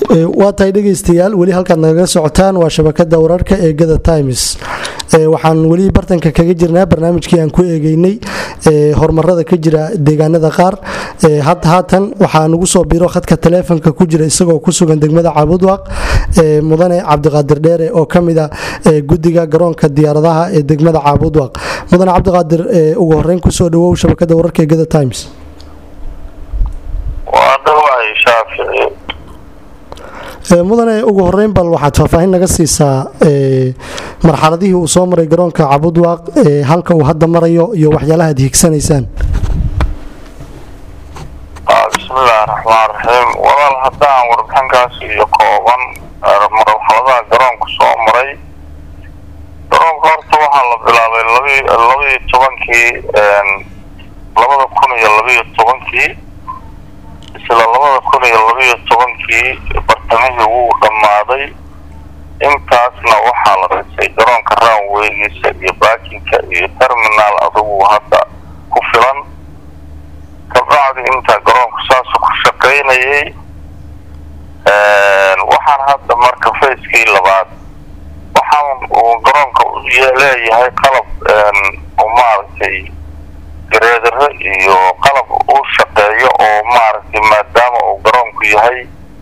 waa tahay dhegaystayaal weli halkaad nagaga socotaan waa shabakada wararka ee gada times waxaan weli bartanka kaga jirnaa barnaamijkii aan ku eegeynay horumarada ka jira deegaanada qaar haatan waxaa nagu soo biro khadka taleefonka ku jira isagoo ku sugan degmada caabudwaaq mudane cabdiqaadir dheere oo kamida gudiga garoonka diyaaradaha ee degmada caabudwaaq mudane cabdiqaadir ugu horeyn kusoo dhawow shabakada wararka ee gada times mudane ugu horeyn bal waxaad faahfaahin naga siisaa marxaladihii uu soo maray garoonka cabudwaaq halka uu hadda marayo iyo waxyaalaha ad hiigsanaysaan bismillahi raxmaan raxiim walaal haddaan warbixinkaas iyo kooban marxaladaha garoonku soo maray garoonka horta waxaa la bilaabay labaiyo tobankii labada kun iyo labaiyo tobankii isla labada kun iyo labaiyo tobankii bartamihii wuu dhammaaday intaasna waxaa la dhisay garoonka raanweygiisa iyo baakinka iyo terminaal adugu hadda ku filan kabacdi intaa garoonku saasu ku shaqaynayay waxaan hadda marka fayskii labaad waxaan uu garoonka leeyahay qalab maaragtay gareedaro iyo qalab uu shaqeeyo oo maaragtay maadaama uu garoonku yahay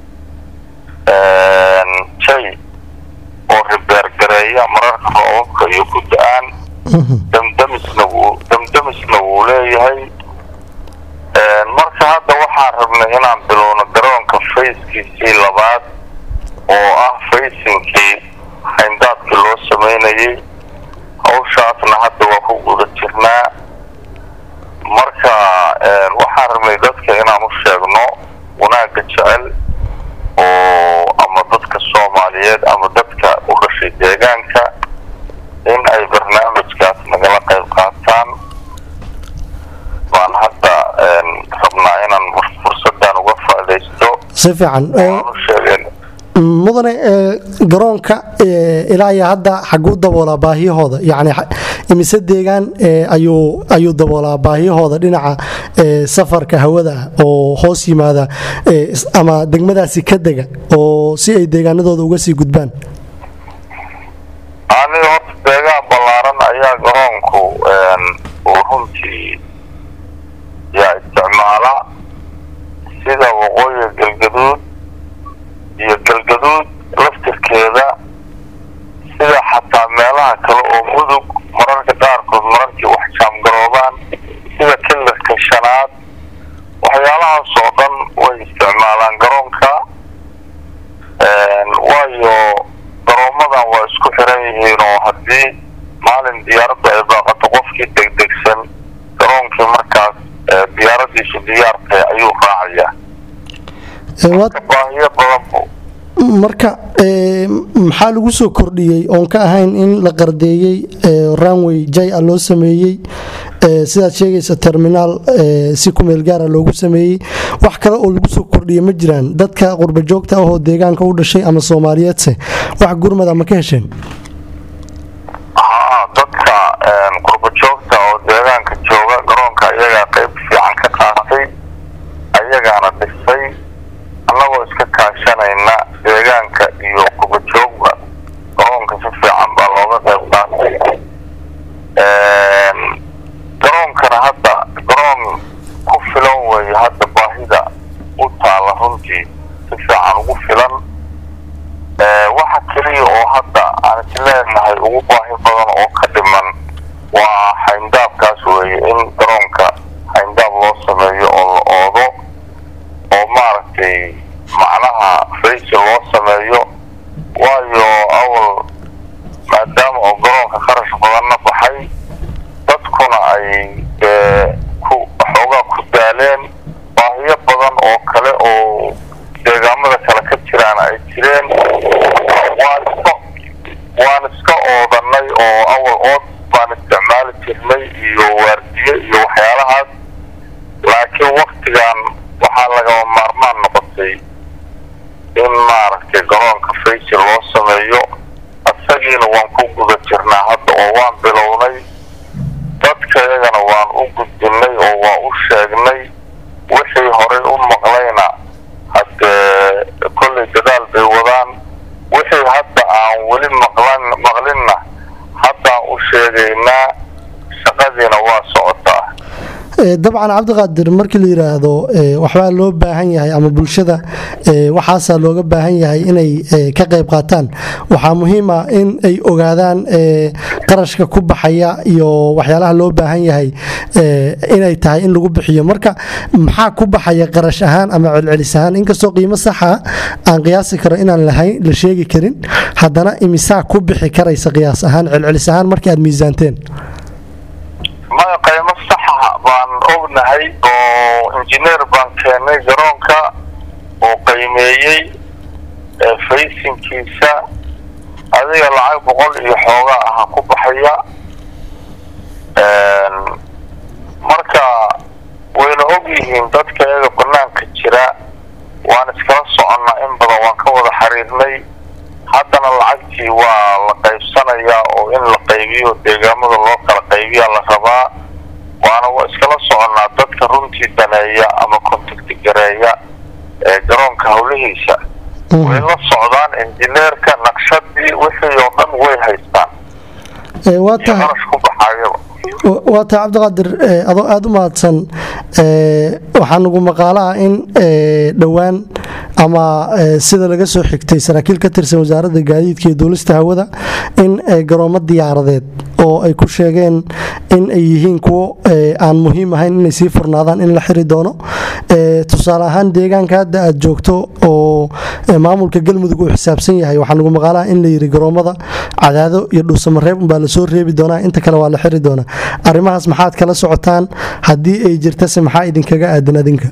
jay oo ribeergareeya mararka roobabka iyo ku da-aan damdamisna wuu damdamisna wuu leeyahay marka hadda waxaan rabnay inaan bilowno garoonka fayskiisii labaad oo ah faysinkii hayndaadkii loo sameynayay hawshaasna hadda waa ku guda jirnaa marka waxaan rabnay dadka inaan u sheegno wanaagga jecel oo ama dadka soomaaliyeed ama dadka u dhashay deegaanka in ay barnaamijkaas nagala qayb qaataan baan hadda rabnaa inaan fursadan uga faaidaysto si fiican mudane garoonka ilaa iyo hadda xaguu daboolaa baahiyahooda yani imise deegaan ayuu ayuu daboolaa baahiyahooda dhinaca safarka hawada ah oo hoos yimaada ama degmadaasi ka dega oo si ay deegaanadooda uga sii gudbaan aniga horta deegaan ballaaran ayaa garoonku uu runtii yaa isticmaala sida waqooyiga galgaduud iyo galgaduud laftirkeeda sida xataa meelaha kale oo mudug mararka qaarkood mararkii wax jaamgaroobaan sida kilarka shanaad waxyaalahaas oo dhan way isticmaalaan garoonka waayo garoomadan waa isku xiran yihiin oo haddii maalin diyaaraddu ay baaqato qofkii degdegsan garoonkii markaas diyaaradiisu diyaartay ayuu raacayaa baahiyo badan marka maxaa lagu soo kordhiyey oon ka ahayn in la qardeeyey ranway jay a loo sameeyey sidaad sheegaysa terminaal si kumeel gaara loogu sameeyey wax kale oo lagu soo kordhiya ma jiraan dadka qurba joogta ahoo deegaanka u dhashay ama soomaaliyeedse wax gurmad ama ka hesheen haa dadka qurba joogta oo deegaanka jooga garoonka ayagaa qayb fiican ka qaatay ayagaana dhisay annagoo iska kaashanayna deegaanka iyo qubajoogba garoonka si fiican baa looga qayb qaatay garoonkana hadda garoon ku filan weeye hadda baahida u taala runtii si fiican ugu filan waxa keliya oo hadda aan isleenahay ugu baahi badan oo ka dhiman waa hayndaabkaas weeye in garoonka hayndaab loo sameeyo oo la oodo oo maaragtay macnaha faysi loo sameeyo waayo awal maadaama oo garoonka kharash badanna baxay dadkuna ay ku xoogaa ku daaleen baahiyo badan oo kale oo deegaamada kale ka jiraan ay jireen waan iska waan iska oodanay oo awal ood baan isticmaali jirnay iyo waardiye iyo waxyaalahaas laakiin waktigan waxaa lagama maarmaan noqotay in maaragtay garoonka faysi loo sameeyo isagiina waan ku guda jirnaa hadda oo waan bilownay dadka iyagana waan u gudbinay oo waan u sheegnay wixii horey u maqlayna haddee kolley dadaal dabcan cabdiqaadir markii la yiraahdo waxbaa loo baahan yahay ama bulshada waxaasaa looga baahan yahay inay ka qayb qaataan waxaa muhiima in ay ogaadaan qarashka ku baxaya iyo waxyaalaha loo baahan yahay inay tahay in lagu bixiyo marka maxaa ku baxaya qarash ahaan ama celcelis ahaan inkastoo qiimo saxa aan qiyaasi karo inaan lahayn la sheegi karin haddana imisaa ku bixi karaysa qiyaas ahaan celcelis ahaan markii aad miisaanteen maya qaymo saxa baan ognahay oo injineer baan keenay garoonka oo qiimeeyey faysinkiisa adiga lacag boqol iyo xoogaa aha ku baxaya marka wayna og yihiin dadka iyaga banaanka jira waan iskala soconnaa in badan waan ka wada xiriirnay haddana lacagtii waa la qaybsanayaa oo in la qaybiyo deegaamada loo kala qaybiyaa la rabaa waana waa iskala soconnaa dadka runtii daneeya ama contacti gareeya ee garoonka howlihiisa way la socdaan injineerka naqshadii wixii oo dhan way haystaan waa tahay qarash ku baxayaba waa tahay cabdiqaadir adoo aada u mahadsan waxaa nagu maqaalaha in dhowaan ama sida laga soo xigtay saraakiil ka tirsan wasaaradda gaadiidka iyo duulista hawada in garoomo diyaaradeed oo ay ku sheegeen in ay yihiin kuwo aan muhiim ahayn inay sii furnaadaan in la xiri doono tusaale ahaan deegaanka hadda aad joogto oo maamulka galmudug uu xisaabsan yahay waxaa nagu maqaalaha in la yiri garoomada cadaado iyo dhuusamareeb unbaa lasoo reebi doonaa inta kale waa la xiri doonaa arrimahaas maxaad kala socotaan haddii ay jirtase maxaa idinkaga aadan adinka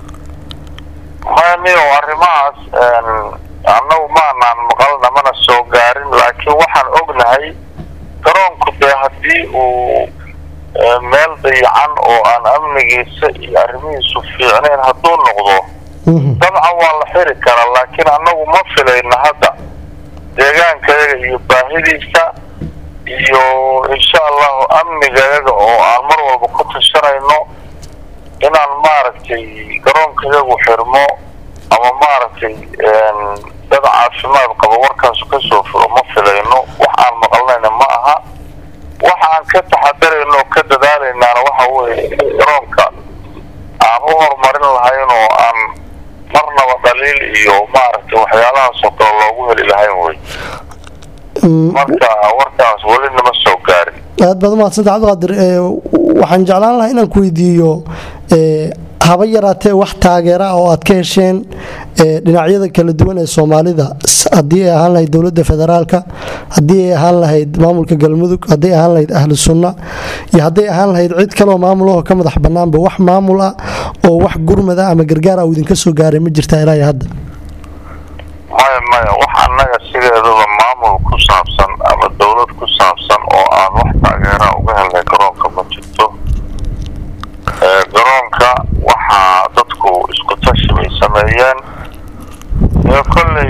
mani arrimahaas annagu maanaan maqalna mana soo gaarin laakiin waxaan ognahay garoonku dee haddii uu meel dayacan oo aan amnigiisa iyo arrimihiisu fiicnayn hadduu noqdo dabcan waa la xiri karaa laakiin annagu ma filayna hadda deegaankayaga iyo baahidiisa iyo insha allahu amnigayaga oo aan mar walba ku tashanayno inaan maaragtay garoonkayagu xirmo ama maaragtay dad caafimaad qabo warkaasu kasoo furo ma filayno wax aan maqalnayna ma aha waxa aan ka taxadarayno oo ka dadaalaynaana waxa weeye in garoonka aan u horumarin lahayn oo aan marnaba dhaliil iyo maaragtay waxyaalahaasoo kale loogu heli lahayn wey marka warkaas weli nama soo gaarin aad baad umahadsanta cabdiqaadir waxaan jeclaan lahaa inaan ku weydiiyo haba yaraatee wax taageera oo aad ka hesheen dhinacyada kala duwan ee soomaalida haddii ay ahaan lahayd dowladda federaalka haddii ay ahaan lahayd maamulka galmudug haddii ay ahaan lahayd ahlu sunna iyo hadday ahaan lahayd cid kaleoo maamulahoo ka madax bannaanba wax maamul ah oo wax gurmada ama gargaar ah uu idinka soo gaaray ma jirtaa ilaa iyo hadda maya maya wax annaga sideedaba maamul ku saabsan ama dowlad ku saabsan oo aan wax taageera uga helnay garoonka ma jirto garoonka waxaa dadku isku tashi bay sameeyeen iyo kolley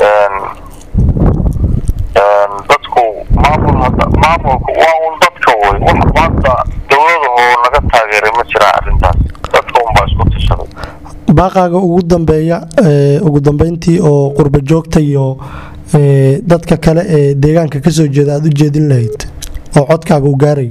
dadku maamul maamulku waa un dadka wey wax maanta dowladahoo naga taageeray ma jiraan arrintaas dadka unbaa isku tashaday baaqaaga ugu dambeeya ugu dambeyntii oo qurba joogta iyo dadka kale ee deegaanka kasoo jeeda aada u jeedin lahayd oo codkaaga u gaarayo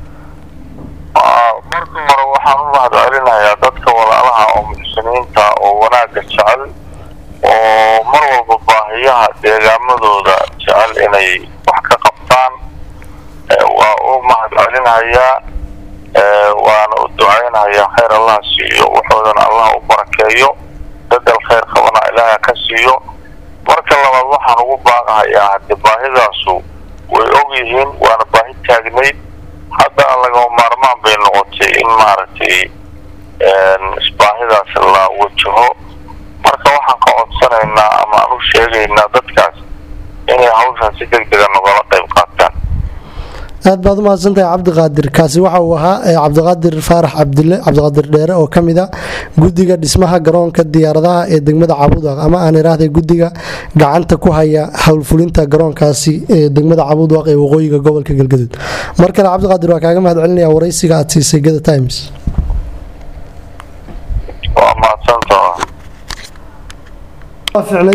marka hore waxaan u mahad celinayaa dadka walaalaha oo muxsiniinta oo wanaagga jecel oo mar walba baahiyaha deegaamadooda jecel inay wax ka qabtaan waa u mahad celinayaa waana u ducaynayaa khayr allah siiyo waxoodana allah u barakeeyo bedel khayr qabana ilaaha ka siiyo marka labaad waxaan ugu baaqahayaa hadde baahidaasu way og yihiin waana baahi taagnayd haddana lagama maarmaan bay noqotay in maaragtay isbaahidaas la wajaho marka waxaan ka codsanaynaa ama aan u sheegaynaa dadkaas inay hawshan si deg dega nogala qayb qaataan aad baad u mahadsantahay cabdiqaadir kaasi waxa uu ahaa cabdiqaadir faarax cabdile cabdiqaadir dheere oo ka mid a guddiga dhismaha garoonka diyaaradaha ee degmada cabuudwaaq ama aan iraahday guddiga gacanta ku haya howlfulinta garoonkaasi ee degmada cabuudwaaq ee waqooyiga gobolka galgaduud mar kale cabdiqaadir waa kaaga mahad celinaya waraysiga aad siisay gada times waa mahadsantaha